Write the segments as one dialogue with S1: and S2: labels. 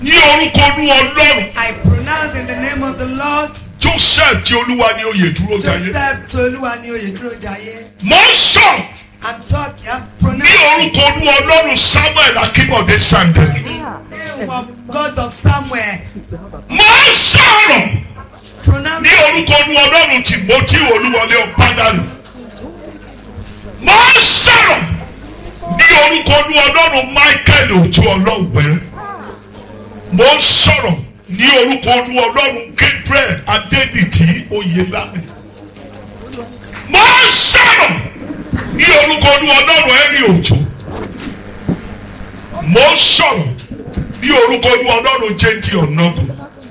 S1: ní orúkọ olú ọlọ́run
S2: I pronounce in the name of the Lord
S1: joseph tí olúwa ní oyè dúró jayé
S2: Joseph Toluwa ni Oyeduro Jaye.
S1: mo ń sọ̀rọ̀
S2: I'm talking, I'm
S1: ní
S2: pronouncing
S1: orúkọ olú ọlọ́run samuel akínbọ̀dé sandeli
S2: the name of God of Samuel.
S1: mo ń sọ̀rọ̀ ní
S2: Pronounce
S1: orúkọ olú ọlọ́run timothy olúwọlé ọ̀pádàlù mo ń sọ̀rọ̀ ní orúkọ olú ọlọ́run michael ojú ọlọ́wẹ̀rẹ̀ mo ń sọ̀rọ̀ ní orúkọ olú ọlọ́run gabriel adédìtì oyelami mo ń sọ̀rọ̀ ní orúkọ olú ọlọ́run ẹ̀rí òjò mo ń sọ̀rọ̀ ní orúkọ olú ọlọ́run jẹ́ntì ọ̀nàgùn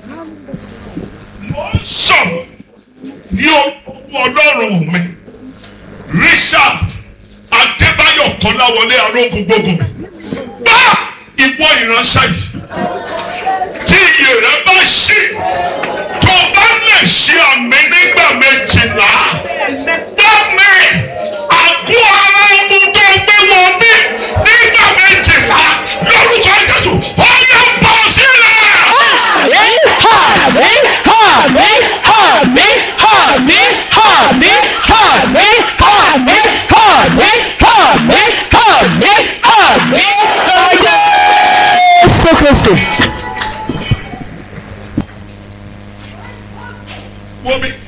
S1: mo ń sọ̀rọ̀ ní orúkọ ọlọ́run mi richard adébáyọ̀ kọ́láwọlé arógun gbogbo mi bá ìwọ ìránṣẹ́ yìí tí iye rẹ bá ṣí tó bá lè ṣe àmì nígbà méjìlá bá mi àgọ́ ara ọmọ tó gbé wọ mí nígbà méjìlá lórúkọ ìjẹ́tù ó yẹ bọ́ sílẹ̀. wọ́n mi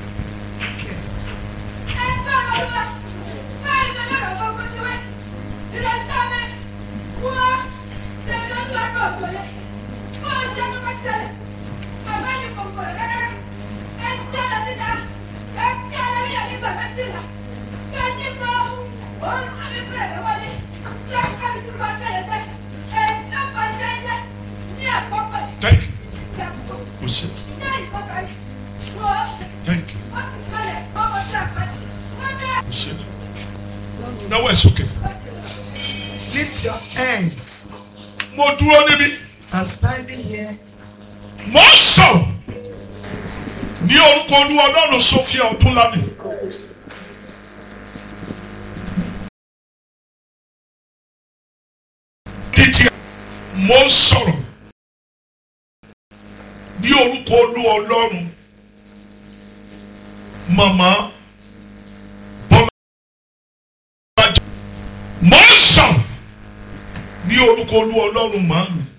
S1: thank you o ṣe thank you o ṣe náwó ẹ̀ sókè
S2: lift your hands.
S1: mo dúró níbí
S2: I'm standing here.
S1: mo ń sọ̀rọ̀ ní orúkọ olúwa ọlọ́run sofia ọdúnlámi títí mo ń sọ̀rọ̀ ní orúkọ olúwa ọlọ́run màmá bọ́lá mo ń sọ̀rọ̀ ní orúkọ olúwa ọlọ́run màámi